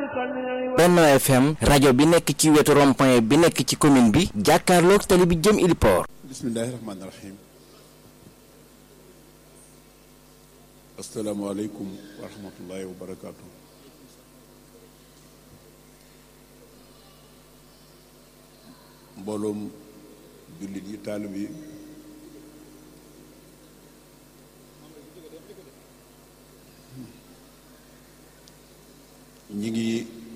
Benno FM rajo bi nekk ci wetu rond-point bi nekk ci commune bi jàkkaarloog tali bi jëm Iliport. bismillahi rahmaani rahim asalaamaaleykum wa rahmatullahi wa barakaatu mbooloom jullit yi taalib yi ñi ngi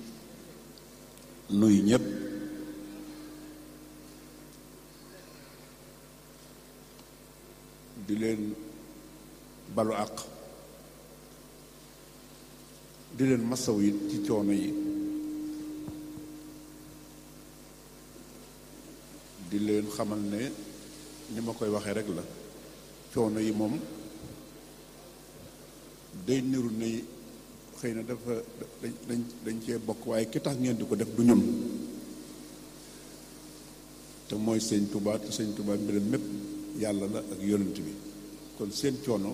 nuyu ñëpp di leen balu àq di leen masaw yi ci coono yi di leen xamal ne ni ma koy waxee rek la coono yi moom day niru ne xëy na dafa dañ dañ cee bokk waaye ki tax ngeen di ko def du ñun te mooy sëñ Touba te sëñ Touba mbiram mépp yàlla la ak yonent bi kon seen coono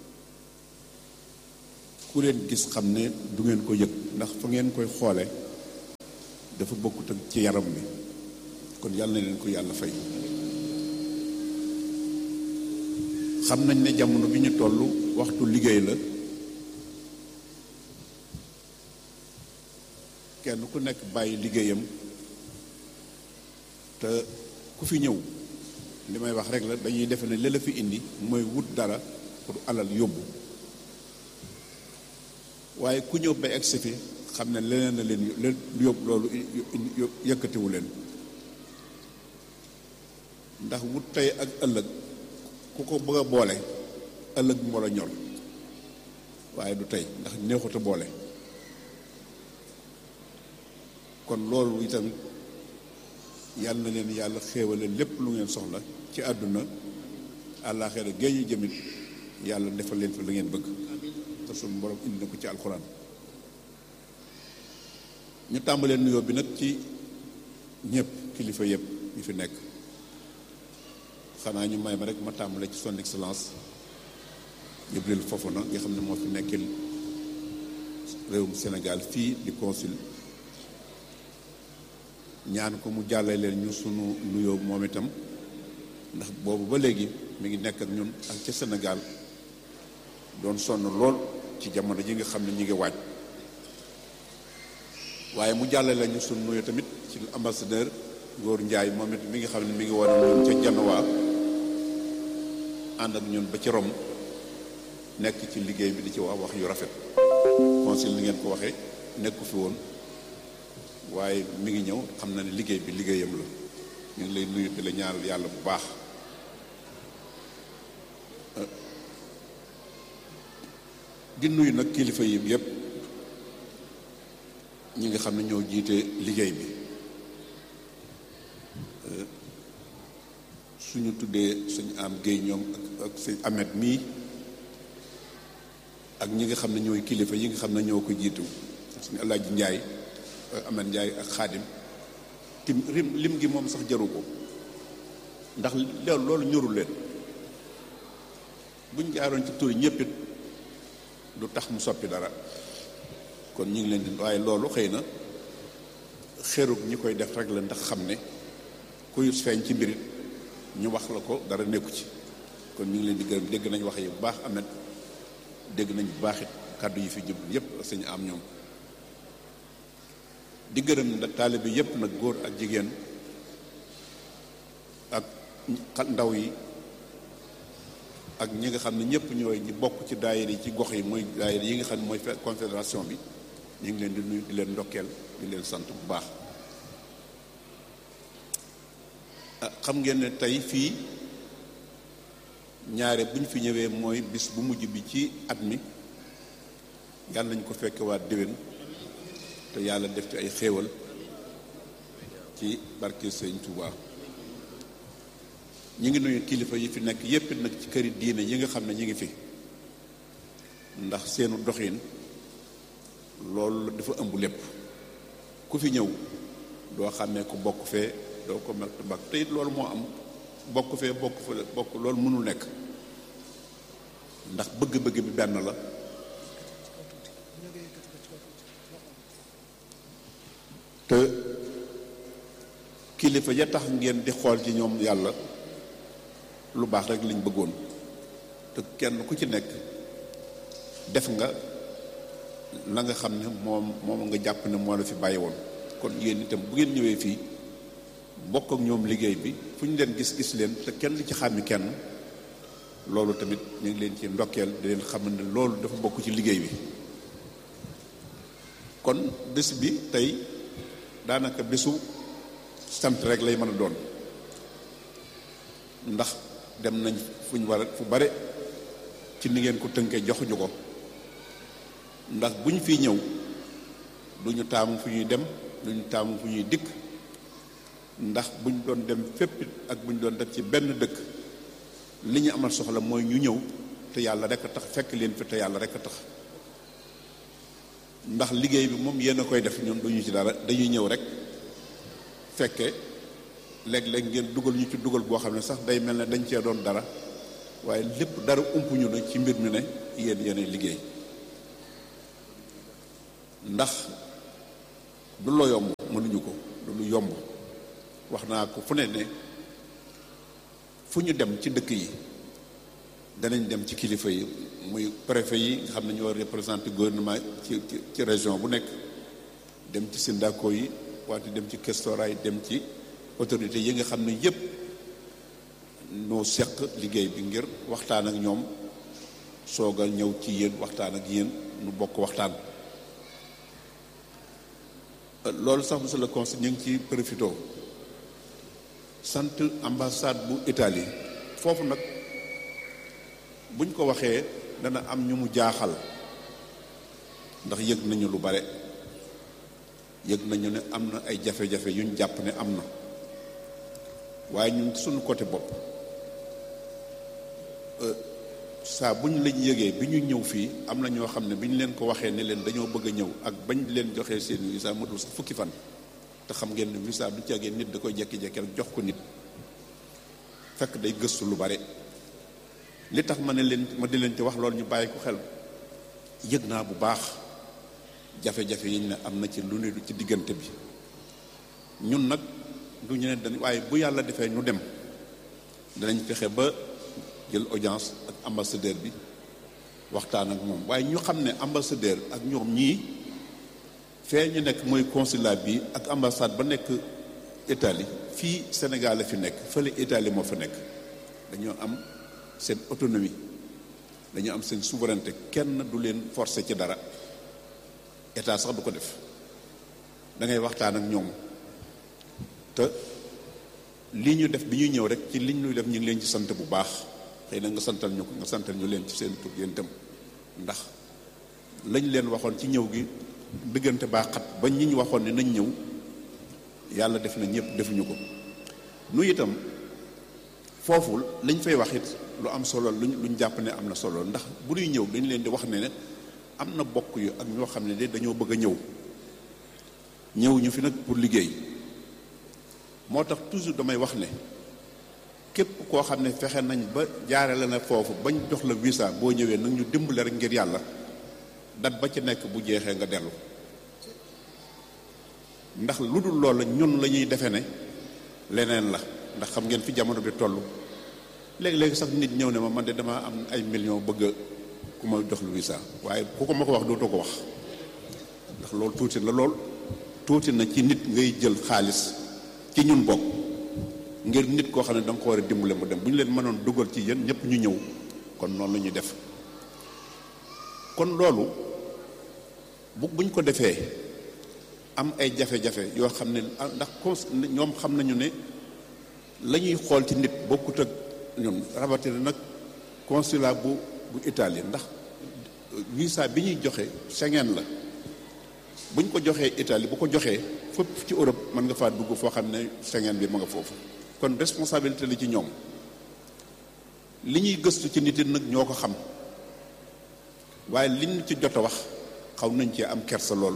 ku leen gis xam ne du ngeen ko yëg ndax fa ngeen koy xoole dafa bokkut ak ci yaram bi kon yàlla na leen ko yàlla fay xam nañ ne jamono bi ñu toll waxtu liggéey la kenn ku nekk bàyyi liggéeyam te ku fi ñëw li may wax rek la dañuy defe ne li la fi indi mooy wut dara pour alal yóbbu waaye ku ñëw ba egsi fi xam ne leneen na leen leen yóbbu loolu yëkkatiwu leen ndax wut tey ak ëllëg ku ko bëgg a boole ëllëg moo la ñor waaye du tey ndax neexut a boole kon loolu itam yàlla na leen yàlla xéewale lépp lu ngeen soxla ci àdduna àllaaxira géej ñu jëmit yàlla defal leen fa la ngeen bëgg te suñu borom indi na ko ci alxuraan ñu tàmbalee nuyoo bi nag ci ñëpp kilifa yëpp yi fi nekk xanaa ñu may ma rek ma tàmbale ci son excellence Jibril Fofana nga xam ne moo fi nekkil réewum Sénégal fii di consul ñaan ko mu jàllale leen ñu sunu nuyoo moom itam ndax boobu ba léegi mi ngi nekk ak ñun ak ca Sénégal doon sonn lool ci jamono ji nga xam ne ñi ngi waaj waaye mu jàllale ñu sunu nuyoo tamit ci ambassadeur Ngor Njaay moom it mi ngi xam ne mi ngi war a ñun ca Janwaa ànd ak ñun ba ci Rom nekk ci liggéey bi di ci wax wax yu rafet consul li ngeen ko waxee nekku fi woon waaye mi ngi ñëw xam na ne liggéey bi liggéeyam la ñu ngi lay nuyu di la ñaanal yàlla bu baax di nuyu nag kilifa yi yépp ñi nga xam ne ñoo jiite liggéey bi suñu tuddee suñu am géey ñoom ak sëñ Amet mii ak ñi nga xam ne ñooy kilifa yi nga xam ne ñoo ko jiitu suñu Alaaji Njaay Amet Njaay ak Xaadim tim rim lim gi moom sax jaru ko ndax loolu loolu ñorul leen buñ jaaroon ci turi ñëpp it du tax mu soppi dara kon ñu ngi leen di waaye loolu xëy na xerug ñi koy def rek la ndax xam ne kuy feeñ ci mbirit ñu wax la ko dara nekku ci kon ñu ngi leen di gërëm dégg nañ wax yi bu baax amet dégg nañ bu baax it kàddu yi fi jëm yépp sañu am ñoom di gërëm da taalibe yépp nag góor ak jigéen ak ndaw yi ak ñi nga xam ne ñëpp ñooy ñi bokk ci daayira yi ci gox yi mooy daayira yi nga xam ne mooy confédération bi ñu ngi leen di nuyu di leen ndokkeel di leen sant bu baax xam ngeen ne tey fii ñaare bu ñu fi ñëwee mooy bis bu mujj bi ci at mi yàlla nañ ko fekke waat déwén te yàlla def ci ay xéewal ci barke Sëñ Touba ñu ngi nuyu kilifa yi fi nekk yépp nag ci këri diine yi nga xam ne ñu ngi fi ndax seenu doxin loolu dafa ëmb lépp ku fi ñëw doo xàmmee ku bokk fee doo ko mel bak te it loolu moo am bokk fee bokk fa bokk loolu mënul nekk ndax bëgg-bëgg bi benn la te kilifa ya tax ngeen di xool ci ñoom yàlla lu baax rek liñ bëggoon te kenn ku ci nekk def nga la nga xam ne moom moom nga jàpp ne moo la fi bàyyi woon kon yéen itam bu ngeen ñëwee fii bokk ak ñoom liggéey bi fu ñu leen gis-gis leen te kenn li ci xàmmi kenn loolu tamit ñu ngi leen ci ndokkeel di leen xam ne loolu dafa bokk ci liggéey bi kon bés bi tey daanaka bésu sant rek lay mën a doon ndax dem nañ fu ñu war a fu bare ci ni ngeen ko tënkee joxuñu ko ndax bu ñu fi ñëw du ñu taamu fu ñuy dem du ñu taamu fu ñuy dikk ndax bu ñu doon dem fépp ak bu ñu doon def ci benn dëkk li ñu amal soxla mooy ñu ñëw te yàlla rek a tax fekk leen fi te yàlla rek a tax ndax liggéey bi moom yéen a koy def ñun duñu ci dara dañuy ñëw rek fekke léeg-léeg ngeen dugal ñu ci dugal boo xam ne sax day mel ne dañ cee doon dara waaye lépp dara umpuñu na ci mbir mi ne yéen yéenay liggéey ndax du lo yomb mënuñu ko du lu yomb wax naa ko fu ne ne fu ñu dem ci dëkk yi danañ dem ci kilifa yi muy préfet yi nga xam ne ñoo représenté gouvernement ci ci région bu nekk dem ci sindako yi wante dem ci questora yi dem ci autorité yi nga xam ne yépp noo seq liggéey bi ngir waxtaan ak ñoom soog a ñëw ci yéen waxtaan ak yéen nu bokk waxtaan loolu sax monsieur le conseil ñu ngi ci profité sant ambassade bu Italie foofu nag buñ ko waxee dana am ñu mu jaaxal ndax yëg nañu lu bare yëg nañu ne am na ay jafe-jafe yuñ jàpp ne am na waaye ñun suñu côté bopp saa bu ñu lañ yëgee bi ñu ñëw fii am na ñoo xam ne bi ñu leen ko waxee ne leen dañoo bëgg a ñëw ak bañ leen joxee seen visa matul sax fukki fan te xam ngeen ne visa du caagee nit da koy jekki-jekki rek jox ko nit fekk day gëstu lu bare li tax ma ne leen ma di leen ci wax loolu ñu bàyyi ko xel yëg naa bu baax jafe-jafe yi ñu ne am na ci lu ne ci diggante bi ñun nag du ñu ne dañ waaye bu yàlla defee ñu dem danañ fexe ba jël audience ak ambassadeur bi waxtaan ak moom waaye ñu xam ne ambassadeur ak ñoom ñii fee ñu nekk mooy consulat bi ak ambassade ba nekk Italie fii Sénégal la fi nekk fële Italie moo fa nekk dañoo am seen autonomie dañoo am seen souveraineté kenn du leen forcer ci dara état sax du ko def da ngay waxtaan ak ñoom te lii ñu def bi ñuy ñëw rek ci liñ ñuy def ñu ngi leen ci sant bu baax xëy na nga santal ñu ko nga santal ñu leen ci seen tur yéen itam ndax lañ leen waxoon ci ñëw gi diggante baa xat ba ñi ñu waxoon ne nañ ñëw yàlla def na ñëpp defuñu ko nu itam foofu lañ fay wax it lu am solo luñ luñ jàpp ne am na solo ndax bu ñuy ñëw dañ leen di wax ne ne am na bokk yu ak ñoo xam ne de dañoo bëgg a ñëw ñëw ñu fi nag pour liggéey moo tax toujours damay wax ne képp koo xam ne fexe nañ ba jaarale na foofu bañ jox la visa boo ñëwee nag ñu dimbale rek ngir yàlla dat ba ci nekk bu jeexee nga dellu ndax lu dul loola ñun la ñuy defe ne leneen la ndax xam ngeen fi jamono bi toll léegi-léegi sax nit ñëw ne ma man de damaa am ay millions bëgg ku ma jox lu visa waaye ku ko ma ko wax dootoo ko wax ndax loolu tuuti la lool tuuti na ci nit ngay jël xaalis ci ñun bokk ngir nit koo xam ne da nga ko war a dimbale mu dem bu ñu leen mënoon dugal ci yéen ñëpp ñu ñëw kon noonu la ñuy def kon loolu bu buñ ko defee am ay jafe-jafe yoo xam ne ndax cons ñoom xam nañu ne la ñuy xool ci nit bokkut ak ñun rawatina nag consulat bu bu Italie ndax visa bi ñuy joxe Schengen la buñ ko joxee Italie bu ko joxee fépp ci Europe mën nga faa dugg foo xam ne Schengen bi ma nga foofu kon responsabilité la ci ñoom li ñuy gëstu ci nit nag ñoo ko xam waaye liñ ci jot a wax xaw nañ cee am kersa lool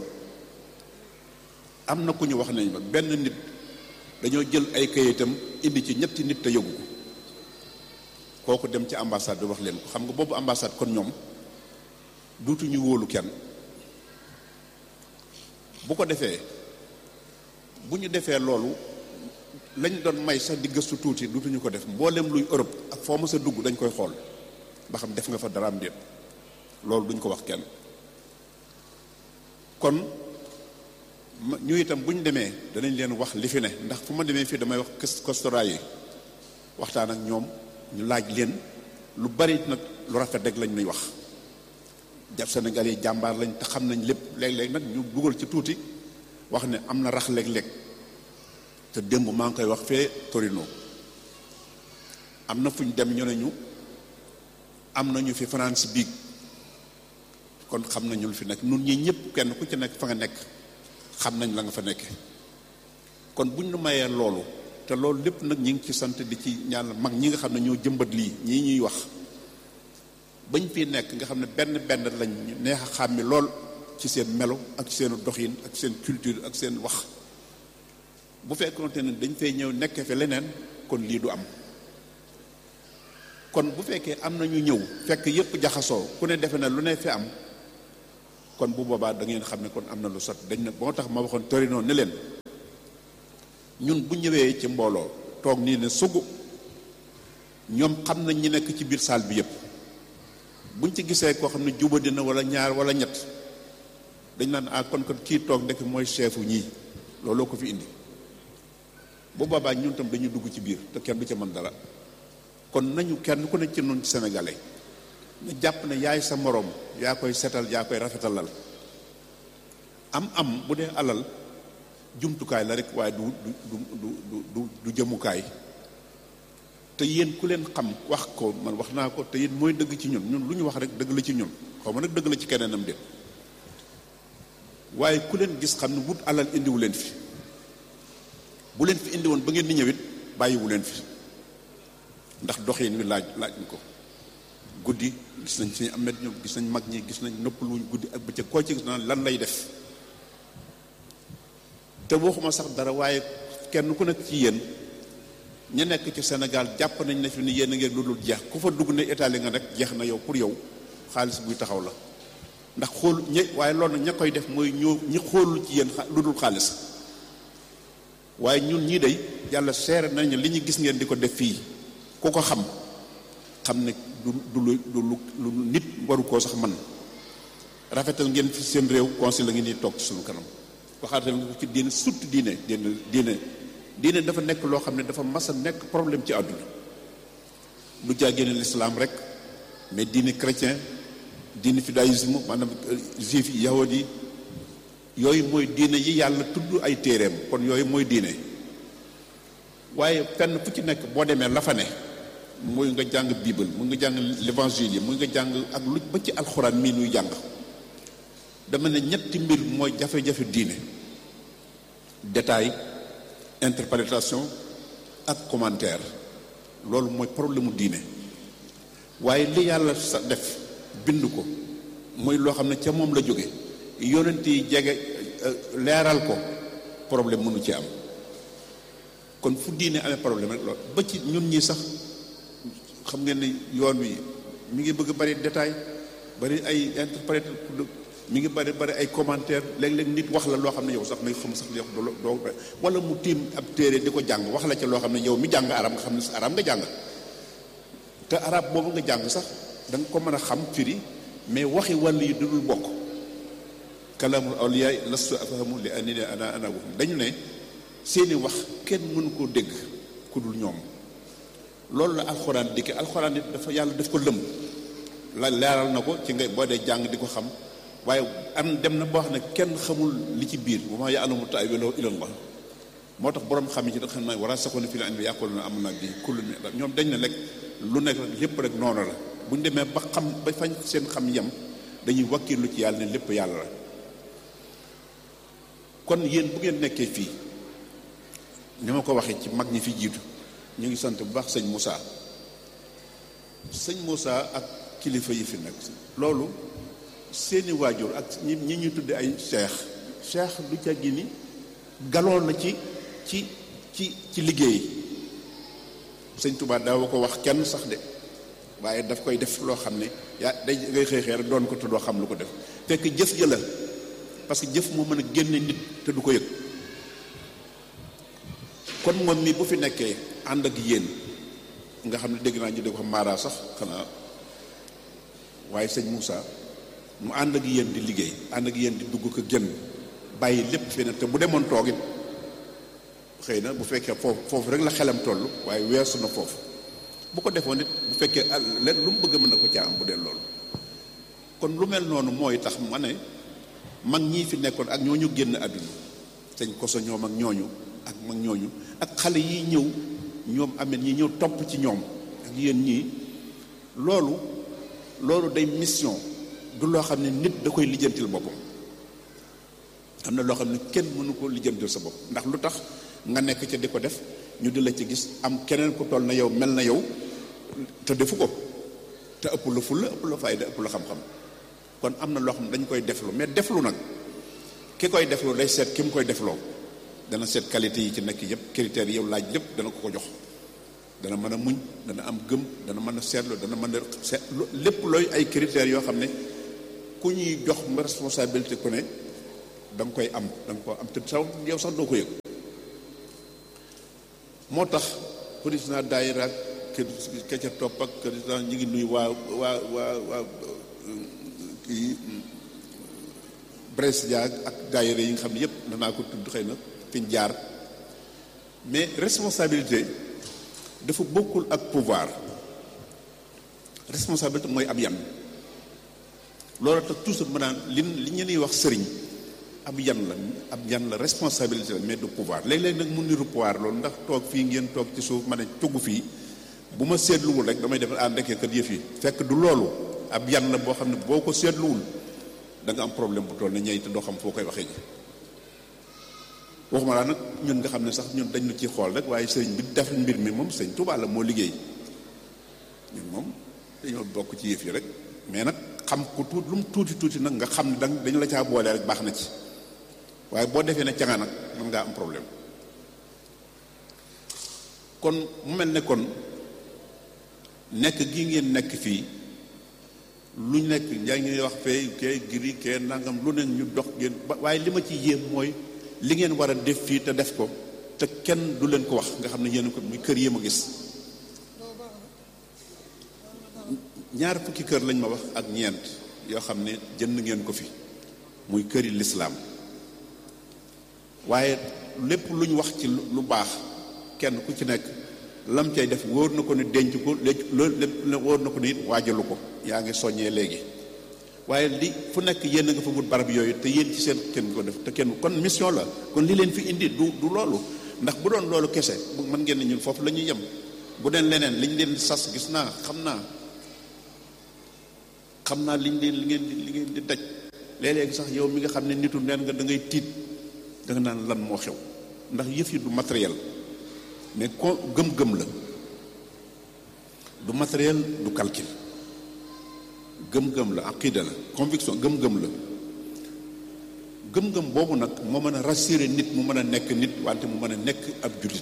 am na ku ñu wax nañ ma benn nit dañoo jël ay kayitam indi ci ñetti nit te yëgu ko kooku dem ci ambassade bi wax leen ko xam nga boobu ambassade kon ñoom duutuñu wóolu kenn bu ko defee bu ñu defee loolu lañ doon may sax di gëstu tuuti dutuñu ko def mboolem luy Europe ak foo mës a dugg dañ koy xool ba xam def nga fa daraam déet loolu duñ ko wax kenn kon ñu itam bu ñu demee danañ leen wax li fi ne ndax fu ma demee fii damay wax kostora yi waxtaan ak ñoom ñu laaj leen lu bari nag lu rafet rek lañ nuy wax jàpp Sénégal yi jàmbaar lañ te xam nañ lépp léeg-léeg nag ñu dugal ci tuuti wax ne am na rax léeg-léeg te démb maa ngi koy wax fee Torino am na fu ñu dem ñu ne ñu am na ñu fi France biig kon xam nañu lu fi nekk nun ñi ñëpp kenn ku ci nekk fa nga nekk xam nañ la nga fa nekke kon buñ nu mayee loolu te loolu lépp nag ñi ngi ci sant di ci ñaan mag ñi nga xam ne ñoo jëmbat lii ñii ñuy wax bañ fi nekk nga xam ne benn benn lañ neex a xàmmi lool ci seen melo ak seen doxin ak seen culture ak seen wax bu fekkoonte ne dañ fay ñëw nekk fi leneen kon lii du am kon bu fekkee am na ñu ñëw fekk yépp jaxasoo ku ne defe na lu ne fi am kon bu boobaa da ngeen xam ne kon am na lu sot dañ ne boo tax ma waxoon Torino ne leen ñun bu ñëwee ci mbooloo toog nii ne sugu ñoom xam nañ ñi nekk ci biir salle bi yépp buñ ci gisee koo xam ne juba dina wala ñaar wala ñett dañ naan ah kon kon kii toog ndekk mooy chefu ñii looloo ko fi indi bu boobaa ñun tam dañuy dugg ci biir te kenn du ca mën dara kon nañu kenn ku ne ci noonu sénégalais na jàpp ne yaay sa moroom yaa koy setal yaa koy rafetalal am am bu dee alal jumtukaay la rek waaye du du du du du du jëmukaay te yéen ku leen xam wax ko man wax naa ko te yéen mooy dëgg ci ñun ñun lu ñu wax rek dëgg la ci ñun xaw ma nag dëgg la ci keneenam de waaye ku leen gis xam ne wut alal indiwu leen fi bu leen fi indi woon ba ngeen di ñëwit bàyyiwu leen fi ndax doxin wi laaj laaj ñu ko guddi gis nañ suñu amet ñoom gis nañ mag ñi gis nañ noppaluñ guddi ak bëccëg koo ci gis naan lan lay def te waxuma sax dara waaye kenn ku nekk ci yéen ña nekk ci Sénégal jàpp nañ ne fi ni yéen a ngeen lu dul jeex ku fa dugg ne Italie nga rek jeex na yow pour yow xaalis buy taxaw la ndax xool ña waaye loolu ña koy def mooy ñoo ñi xoolul ci yéen lu dul xaalis waaye ñun ñii day yàlla seere nañu li ñu gis ngeen di ko def fii ku ko xam xam ne du du lu du lu nit waru koo sax man rafetal ngeen fi seen réew conseil la ngeen di toog ci suñu kanam waxaatal nga ko ci diine surtout diine diine diine diine dafa nekk loo xam ne dafa mas a nekk problème ci àdduna lu jàggéene l'islam rek mais diine chrétien diine judaïsme maanaam juif yi yahud yi yooyu mooy diine yi yàlla tudd ay téereem kon yooyu mooy diine waaye fenn fu ci nekk boo demee la fa ne muy nga jàng bible mu nga jàng l'évangile yi muy nga jàng ak lu ba ci alxuraan mii nuy jàng dama ne ñetti mbir mooy jafe-jafe diine détail interprétation ak commentaire loolu mooy problème mu diine waaye li yàlla sa def bind ko muy loo xam ne ca moom la jóge yonent yi jege leeral ko problème mënu ci am kon fu diine amee problème rek loolu ba ci ñun ñi sax xam ngeen ne yoon wi mi ngi bëgg bari détail bari ay interprète mi ngi bari bari ay commentaire léeg-léeg nit wax la loo xam ne yow sax may xam sax yow doo doo wala mu tiim ab téere di ko jàng wax la ca loo xam ne yow mi jàng arab nga xam ne arab nga jàng te arab boobu nga jàng sax da nga ko mën a xam firi mais waxi wàll yi dudul bokk kalaamul awliya lastu afhamu li anni ana ana waxum dañu ne seeni wax kenn mënu koo dégg ku dul ñoom loolu la alxuraan dikke alxuraan it dafa yàlla daf ko lëm la leeral na ko ci nga boo dee jàng di ko xam waaye am dem na boo xam ne kenn xamul li ci biir wa maa ya'lamu ta'wiilahu illa Allah moo tax borom xam yi ci da xam ne war a saxoon fil ilmi yaquluuna aamanna bihi kullun min ñoom dañ ne rek lu nekk rek lépp rek noonu la bu ñu demee ba xam ba fañ seen xam yem dañuy wakkilu ci yàlla ne lépp yàlla la kon yéen bu ngeen nekkee fii ni ma ko waxee ci mag ñi fi jiitu ñu ngi sant bu baax sëñ Moussa sëñ Moussa ak kilifa yi fi nekk loolu seeni waajur ak ñi ñi ñuy tudde ay cheikh cheikh du ca gi ni galoon na ci ci ci ci liggéey sëñ Touba daaw ko wax kenn sax de waaye daf koy def loo xam ne yaa day ngay xëy xëy rek doon ko te doo xam lu ko def fekk jëf ja la parce que jëf moo mën a génne nit te du ko yëg kon moom mi bu fi nekkee ànd ak yéen nga xam ne dégg naa ñu di ko Mara sax xanaa waaye sëñ Moussa mu ànd ak yéen di liggéey ànd ak yéen di dugg ko génn bàyyi lépp fi ne te bu demoon toogit xëy na bu fekkee foofu foofu rek la xelam toll waaye weesu na foofu bu ko defoon it bu fekkee leen lu mu bëgg mën na ko caa am bu dee loolu kon lu mel noonu mooy tax ma ne mag ñii fi nekkoon ak ñooñu génn àdduna sëñ koso ñoom ak ñooñu ak mag ñooñu ak xale yi ñëw ñoom amee ñi ñëw topp ci ñoom ak yéen ñii loolu loolu day mission du loo xam ne nit da koy lijjantil boppam am na loo xam ne kenn mënu ko lijjantil sa bopp ndax lu tax nga nekk ca di ko def ñu di la ci gis am keneen ku toll na yow mel na yow te defu ko te ëpp la fulla ëpp la fayda ëpp la xam-xam kon am na loo xam ne dañ koy deflu mais deflu nag ki koy deflu day seet ki mu koy defloo dana seet qualité yi ci nekk yëpp critères yi yow laaj lépp dana ko ko jox dana mën a muñ dana am gëm dana mën a seetlu dana mën a seet lépp looy ay critères yoo xam ne ku ñuy jox ma responsabilité ku ne da nga koy am da nga ko am te saw yow sax doo ko yëg moo tax président daayira ak ke ca topp ak président ñi ngi nuyu waa waa waa waa kii Brescia ak daayira yi nga xam ne yëpp danaa ko tudd xëy na fi ñu jaar mais responsabilité dafa bokkul ak pouvoir responsabilité mooy ab yan loolu tax toujours ma naan li li ñu ñuy wax sëriñ ab yan la ab yan la responsabilité la mais du pouvoir léeg-léeg nag mu niru pouvoir loolu ndax toog fii ngeen toog ci suuf ma ne tugg fii bu ma seetluwul rek damay def ah ndekkee kat yëf yi fekk du loolu ab yan la boo xam ne boo ko seetluwul da nga am problème bu toll ne ñey te doo xam foo koy waxee ji waxuma laa nag ñun nga xam ne sax ñun dañ ñu ci xool rek waaye sëriñ bi def mbir mi moom sëñ Tuubaa la moo liggéey ñun moom dañoo bokk ci yëf yi rek mais nag xam ko tuut lu mu tuuti tuuti nag nga xam ne dang dañu la caa boole rek baax na ci waaye boo defee ne ca nga nag mën ngaa am problème kon mu mel ne kon nekk gi ngeen nekk fii lu nekk yaa ngi wax fee kee giri kee nangam lu ne ñu dox ngeen waaye li ma ci yéem mooy li ngeen war a def fii te def ko te kenn du leen ko wax nga xam ne yéen ko muy kër yi ma gis ñaar fukki kër lañ ma wax ak ñeent yoo xam ne jënd ngeen ko fi muy këri lislaam waaye lépp lu ñu wax ci lu baax kenn ku ci nekk lam cay def wóor na ko ne denc ko loolu lépp wóor na ko ne it waajalu ko yaa ngi soññee léegi waaye li fu nekk yéen a nga fa wut barab yooyu te yéen ci seen kenn ko def te kenn kon mission la kon li leen fi indi du du loolu ndax bu doon loolu kese mën ngeen ne ñun foofu la ñuy yem bu deen leneen liñ leen sas gis naa xam naa xam naa liñ leen li ngeen di li ngeen di daj léeg-léegi sax yow mi nga xam ne nitu neen nga da ngay tiit da nga naan lan moo xew ndax yëf yi du matériel mais ko gëm-gëm la du matériel du calcul gëm-gëm la aqida la conviction gëm-gëm la gëm-gëm boobu nag moo mën a rassurer nit mu mën a nekk nit wante mu mën a nekk ab jullit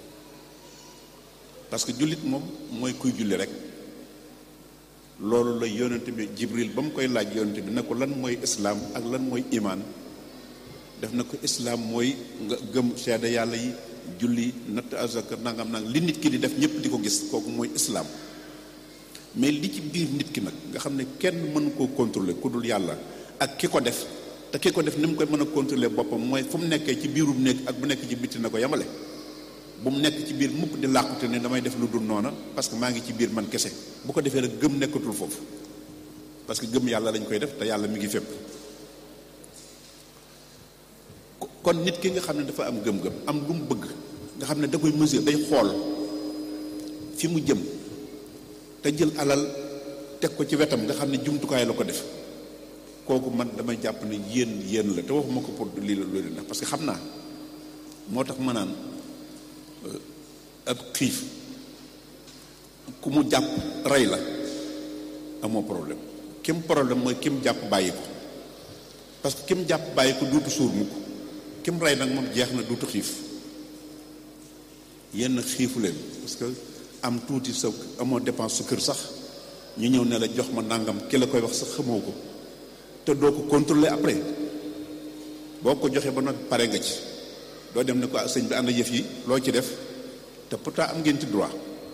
parce que jullit moom mooy kuy julli rek loolu la yonent bi jibril ba mu koy laaj yonent bi ne ko lan mooy islaam ak lan mooy imaan def na ko islaam mooy nga gëm seede yàlla yi julli natt azaka nangam nang li nit ki di def ñëpp di ko gis kooku mooy islaam mais li ci biir nit ki nag nga xam ne kenn mënu koo contrôler ku dul yàlla ak ki ko def te ki ko def ni mu koy mën a contrôler boppam mooy fu mu nekkee ci biirum néeg ak bu nekk ci bitti na ko yemale bu mu nekk ci biir mukk di làqute ne damay def lu dul noona parce que maa ngi ci biir man kese bu ko defee nag gëm nekkatul foofu parce que gëm yàlla lañ koy def te yàlla mi ngi fépp kon nit ki nga xam ne dafa am gëm-gëm am lu mu bëgg nga xam ne da koy mesure day xool fi mu jëm te jël alal teg ko ci wetam nga xam ne jumtukaay la ko def kooku man damay jàpp ne yéen yéen la te waxuma ko pour lii la loolu ndax parce que xam naa moo tax ma naan ab xiif ku mu jàpp rey la amoo problème kim problème mooy kim jàpp bàyyi ko parce que kim jàpp bàyyi ko duutu suur mukk kim rey nag moom jeex na duutu xiif yenn xiifu leen parce que am tuuti sa amoo dépense sa kër sax ñu ñëw ne la jox ma nangam ki la koy wax sax xamoo ko te doo ko contrôler après boo ko joxee ba nag pare nga ci doo dem ne ko sëñ bi ànd yëf yi loo ci def te pourtant am ngeen ci droit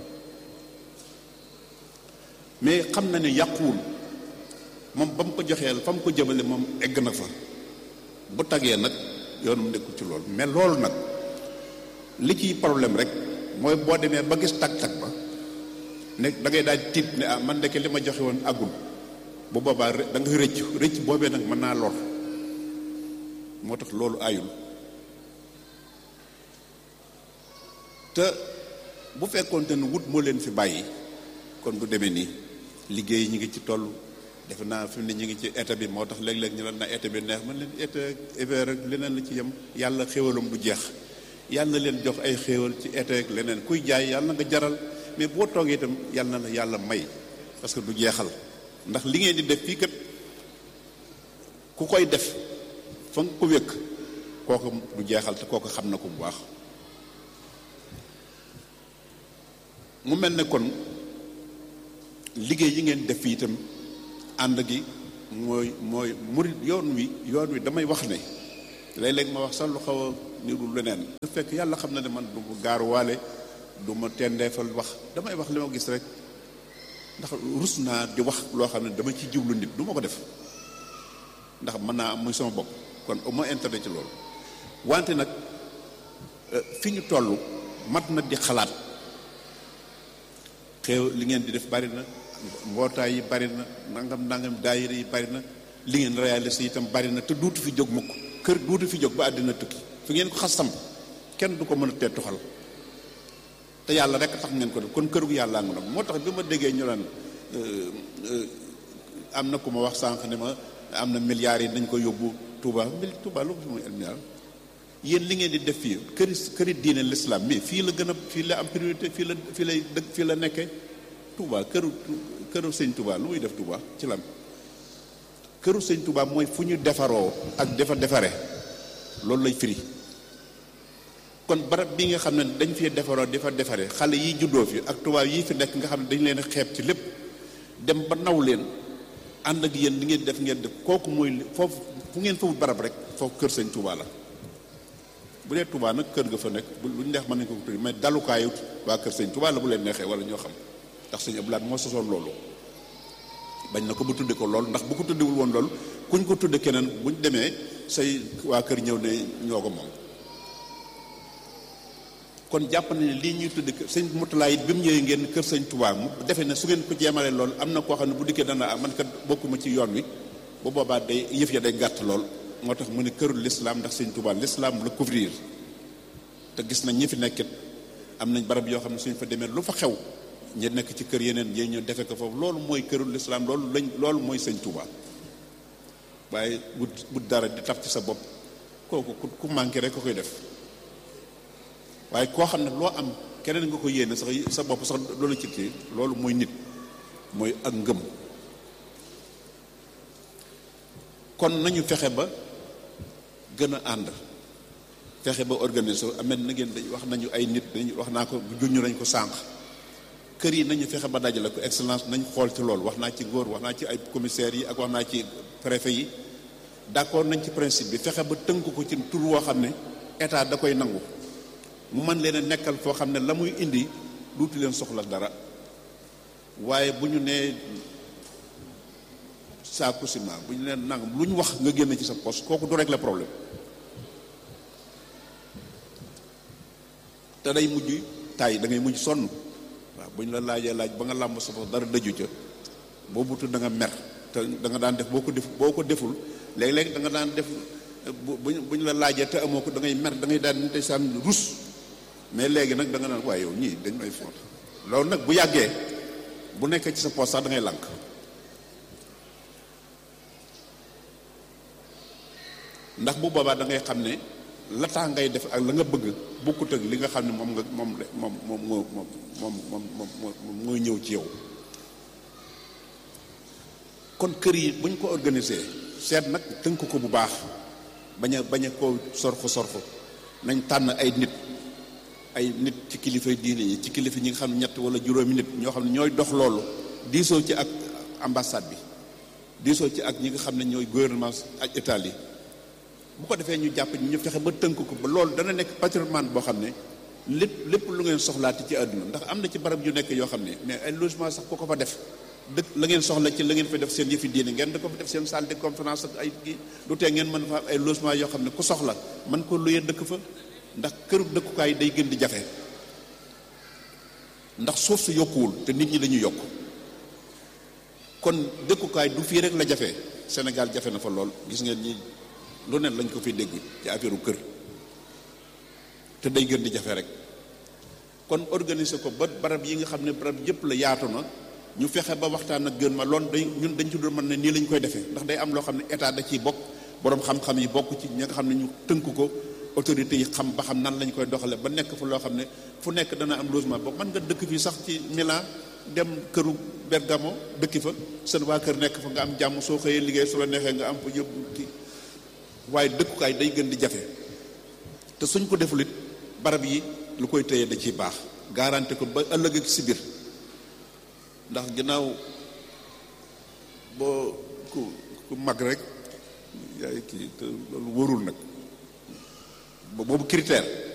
mais xam na ne yàquwul moom ba mu ko joxeel fa mu ko jëmale moom egg na fa bu tagee nag yoonum nekkul ci loolu mais loolu nag li ciy problème rek mooy boo demee ba gis tag-tag ba ne da ngay daal tiit ne ah man ndeke li ma joxe woon àggul bu boobaa da nga rëcc rëcc boobee nag mën naa lor moo tax loolu ayul te bu fekkoonte ne wut moo leen fi bàyyi kon du demee nii liggéey ñi ngi ci toll defe naa fi mu ne ñu ngi ci été bi moo tax léeg-léeg ñu na été bi neex man leen été hiver ak leneen la ci yem yàlla xéwalam du jeex yàlla na leen jox ay xéwal ci été ak leneen kuy jaay yàlla na nga jaral mais boo toogee itam yàlla na la yàlla may parce que du jeexal ndax li ngeen di def fii kat ku koy def fa nga ko wékk kooku du jeexal te kooku xam na ko bu baax mu mel ne kon liggéey yi ngeen def fii itam ànd gi mooy mooy murit yoon wi yoon wi damay wax ne léeg-léeg ma wax sax lu xaw a niru leneen su fekk yàlla xam na ne man du ma gaaruwaale du ma tendeefal wax damay wax li ma gis rek ndax rus naa di wax loo xam ne dama ci jublu nit du ma ko def ndax mën naa am muy sama bopp kon au moins intérêt ci loolu wante nag fi ñu toll mat na di xalaat xew li ngeen di def bari na mbootaay yi bari na nangam nangam daayira yi bari na li ngeen réalisé itam bari na te duutu fi jóg mukk kër duutu fi jóg ba àddina tukki fi ngeen ko xas samp kenn du ko mën a tee tuxal te yàlla rek tax ngeen ko def kon kër gu yàllaa ngi nag moo tax bi ma déggee ñu naan am na ku ma wax sànq ne ma am na milliards yi dañ ko yóbbu Touba mil Touba lu ko fi muy milliard yéen li ngeen di def fii këri këri diine l'islam mais fii la gën a fii la am priorité fii la fii lay dëkk fii la nekkee Touba këru këru sëñ Touba lu muy def Touba ci lan këru sëñ Touba mooy fu ñu defaroo ak defa defare loolu lay firi kon barab bi nga xam ne dañ fi defaroo defa defare xale yi juddoo fi ak tubaab yi fi nekk nga xam ne dañ leen xeeb ci lépp dem ba naw leen ànd ak yéen li ngeen def ngeen def kooku mooy foofu fu ngeen fa wut barab rek foofu kër sëñ Touba la bu dee Touba nag kër ga fa nekk bu lu ñu neex mën nañ ko tudd mais dalukaayu waa kër sëñ Touba la bu leen neexee wala ñoo xam ndax sëñ Abdoulaye moo sosoon loolu bañ na ko bu tudde ko loolu ndax bu ko tuddewul woon loolu kuñ ko tudde keneen buñ demee say waa kër ñëw ne ñoo ko moom kon jàpp na ne lii ñuy tudde sëñ Moutala it bi mu ñëwee ngeen kër sëñ Touba mu defee ne su ngeen ko jeemalee loolu am na koo xam ne bu dikkee dana man kat bokkuma ci yoon wi bu boobaa day yëf ya day gàtt lool moo tax mu ne kërul l'islam ndax sëñ Touba l'islam la couvrir te gis nañ ñi fi nekkit am nañ barab yoo xam ne suñ fa demee lu fa xew ñi nekk ci kër yeneen ñi ñu defe ko foofu loolu mooy kërul l'islam loolu lañ loolu mooy sëñ Touba waaye bu bu dara di taf ci sa bopp kooku ku ku manqué rek ko koy def waaye koo xam ne loo am keneen nga ko yéene sax sa bopp sax loolu ci kii loolu mooy nit mooy ak ngëm kon nañu fexe ba gën a ànd fexe ba organiser amet na ngeen dañ wax nañu ay nit dañu wax naa ko juñu nañ ko sànq kër yi nañu fexe ba dajale ko excellence nañ xool ci loolu wax naa ci góor wax naa ci ay commissaires yi ak wax naa ci préfet yi d'accord nañ ci principe bi fexe ba tënk ko ci tur woo xam ne état da koy nangu mu mën leen a nekkal foo xam ne la muy indi duuti leen soxla dara waaye bu ñu nee saaku ciment bu ñu leen nangam lu ñu wax nga génn ci sa poste kooku du régler problème te day mujj tay da ngay mujj sonn waaw bu ñu la laajee laaj ba nga làmb sa bopp dara dëju ca boo butu da nga mer te da nga daan def boo ko def boo ko deful léeg-léeg da nga daan def bu bu ñu la laajee te amoo ko da ngay mer da ngay daan te saan rus mais léegi nag da nga naan waaye yow ñii dañ may foot loolu nag bu yàggee bu nekkee ci sa poste sax da ngay lànk ndax bu boobaa da ngay xam ne la tax ngay def ak la nga bëgg bokkut ak li nga xam ne moom nga moom moom moom moom moom moom moom mooy ñëw ci yow kon kër yi buñ ko organisé seet nag tënk ko bu baax bañ a bañ a koo sorxo sorxo nañ tànn ay nit ay nit ci kilifay diine yi ci kilifa ñi nga xam ne ñett wala juróomi nit ñoo xam ne ñooy dox loolu diisoo ci ak ambassade bi diisoo ci ak ñi nga xam ne ñooy gouvernement ak état yi bu ko defee ñu jàpp ñu fexe ba tënk ko ba loolu dana nekk patrimoine boo xam ne lépp lépp lu ngeen soxlaati ci àdduna ndax am na ci barab yu nekk yoo xam ne mais ay logement sax ku ko fa def dëkk la ngeen soxla ci la ngeen fa def seen yëfi diine ngeen da ko fa def seen salle de conférence ak ay kii du tee ngeen mën fa am ay logement yoo xam ne ku soxla mën ko luyee dëkk fa ndax këru dëkkukaay day gën di jafe ndax suuf su yokkuwul te nit ñi dañuy yokk kon dëkkukaay du fii rek la jafe Sénégal jafe na fa lool gis ngeen ñi lu ne lañ ko fi dégg ci affaire kër te day gën di jafe rek kon organiser ko ba barab yi nga xam ne barab yëpp la yaatu na ñu fexe ba waxtaan ak gën ma loolu day ñun dañ ci doon mën ne nii lañ koy defee ndax day am loo xam ne état da ciy bokk borom xam-xam yi bokk ci ñi nga xam ne ñu tënk ko autorités yi xam ba xam nan lañ koy doxale ba nekk fa loo xam ne fu nekk dana am logement boobu mën nga dëkk fii sax ci Milan dem këru Bergamo dëkki fa seen waa kër nekk fa nga am jàmm soo xëyee liggéey su la neexee nga am fa yëpp kii waaye dëkkukaay day gën di jafe te suñ ko deful it barab yi lu koy téye da ciy baax garanti ko ba ëllëg ak si biir ndax ginnaaw boo ku ku mag rek yaay kii te loolu wóorul nag boobu critère